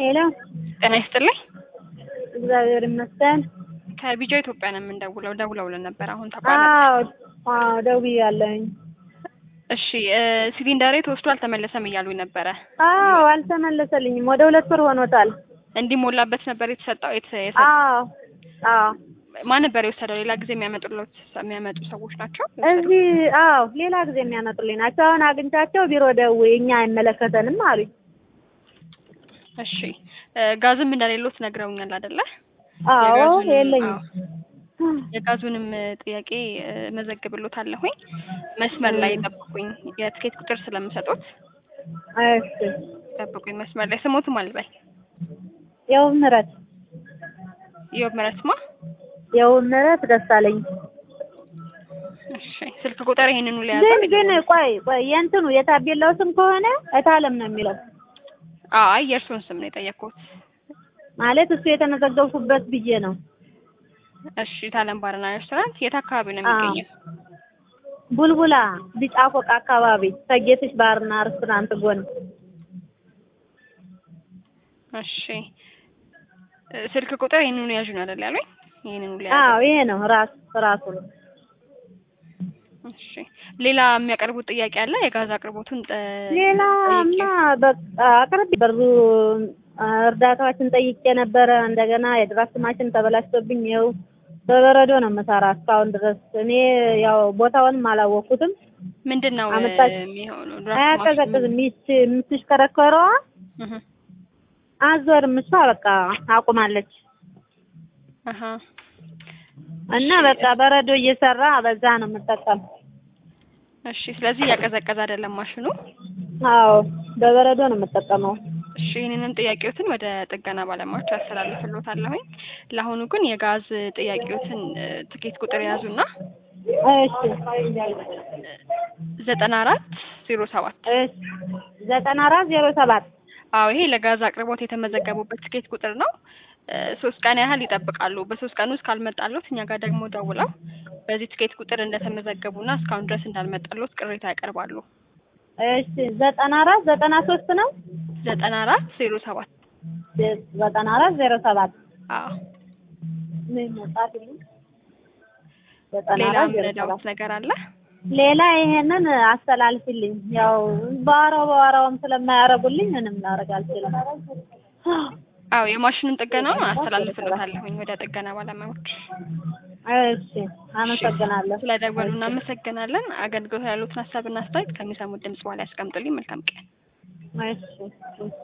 ሄሎ ጤና ይስጥልኝ። እግዚአብሔር ይመስገን። ከቢጃ ኢትዮጵያ ነው የምንደውለው። ደውለውልን ነበር አሁን ተቋረጠ። አዎ አዎ ደውያለሁኝ። እሺ እ ሲሊንደሬ ተወስዶ አልተመለሰም እያሉኝ ነበረ። አዎ አልተመለሰልኝም። ወደ ሁለት ወር ሆኖታል። እንዲሞላበት ነበር የተሰጠው። የተ- የሰ- አዎ አዎ ማን ነበር የወሰደው? ሌላ ጊዜ የሚያመጡለት የሚያመጡ ሰዎች ናቸው። እዚህ አዎ ሌላ ጊዜ የሚያመጡልኝ ናቸው። አሁን አግኝቻቸው ቢሮ ደውዬ እኛ አይመለከተንም አሉኝ። እሺ እ ጋዝም እንደሌሎት ነግረውኛል አይደለ? አዎ የጋዙንም- የለኝም። አዎ። የጋዙንም እ ጥያቄ እ መዘግብሎታለሁኝ። መስመር ላይ ጠብቁኝ። የትኬት ቁጥር ስለምሰጡት እሺ ጠብቁኝ። መስመር ላይ ስሞትም አልበል የው ምህረት ኢዮብ ምረትማ። የው ምህረት ደሳለኝ። እሺ ስልክ ቁጥር ይሄንኑ ግን ሊያዘ ግን ቆይ ቆይ የእንትኑ የታቤላው ስም ከሆነ እታለም ነው የሚለው አይ የእርሱን ስም ነው የጠየቅኩት። ማለት እሱ የተመዘገብኩበት ብዬ ነው። እሺ ታለም ባርና ሬስቶራንት የት አካባቢ ነው አዎ። የሚገኘው? ቡልቡላ ቢጫ ፎቅ አካባቢ ከጌትሽ ባርና ሬስቶራንት ጎን እሺ እ ስልክ ቁጥር ይሄንኑ ያዡ ነው አይደል ያሉኝ? ይሄንኑ ሊያዙ። አዎ ይሄ ነው ራስ ራሱ ነው። እሺ ሌላ የሚያቀርቡት ጥያቄ አለ? የጋዝ አቅርቦቱን ጠ- ሌላማ በቃ አቅርቤ በሩ እርዳታዎችን ጠይቄ ነበረ። እንደገና የድራፍት ማሽን ተበላሽቶብኝ ይኸው በበረዶ ነው የምሰራ እስካሁን ድረስ። እኔ ያው ቦታውንም አላወቅኩትም። ምንድን ነው እ አመጣች። የሚሆነው? ድራፍት አያቀዘቅዝም። ይች የምትሽከረከረዋ እህ አዞርም እሷ በቃ አቁማለች አሃ እና በቃ በረዶ እየሰራ በዛ ነው የምጠቀም። እሺ ስለዚህ እያቀዘቀዘ አይደለም ማሽኑ። አዎ በበረዶ ነው የምጠቀመው። እሺ ይህንንም ጥያቄዎትን ወደ ጥገና ባለሙያዎች ያስተላልፍሎታለሁኝ። ለአሁኑ ግን የጋዝ ጥያቄዎትን እ ትኬት ቁጥር የያዙና እሺ ዘጠና አራት ዜሮ ሰባት እሺ ዘጠና አራት ዜሮ ሰባት አዎ ይሄ ለጋዝ አቅርቦት የተመዘገቡበት ትኬት ቁጥር ነው። እ ሶስት ቀን ያህል ይጠብቃሉ። በሶስት ቀን ውስጥ ካልመጣሎት እኛ ጋር ደግሞ ደውለው በዚህ ትኬት ቁጥር እንደተመዘገቡና እስካሁን ድረስ እንዳልመጣሎት ቅሬታ ያቀርባሉ። እሺ ዘጠና አራት ዘጠና ሶስት ነው ዘጠና አራት ዜሮ ሰባት ዘጠና አራት ዜሮ ሰባት አዎ ምን መጣት ይሉ ዘጠና ሌላ አራት ዜሮ ሰባት ምንዳውት ነገር አለ? ሌላ ይሄንን አስተላልፊልኝ። ያው በዋራው በዋራውም ስለማያደርጉልኝ ምንም ላደርግ አልችልም። አዎ የማሽኑን ጥገናውን አስተላልፍሎታለሁኝ ወደ ጥገና ባለሙያዎች። እሺ አመሰግናለሁ። ስለደወሉ እናመሰግናለን። አገልግሎት ያሉትን ሀሳብና አስተያየት ከሚሰሙት ድምጽ በኋላ ያስቀምጡልኝ። መልካም ቀን። እሺ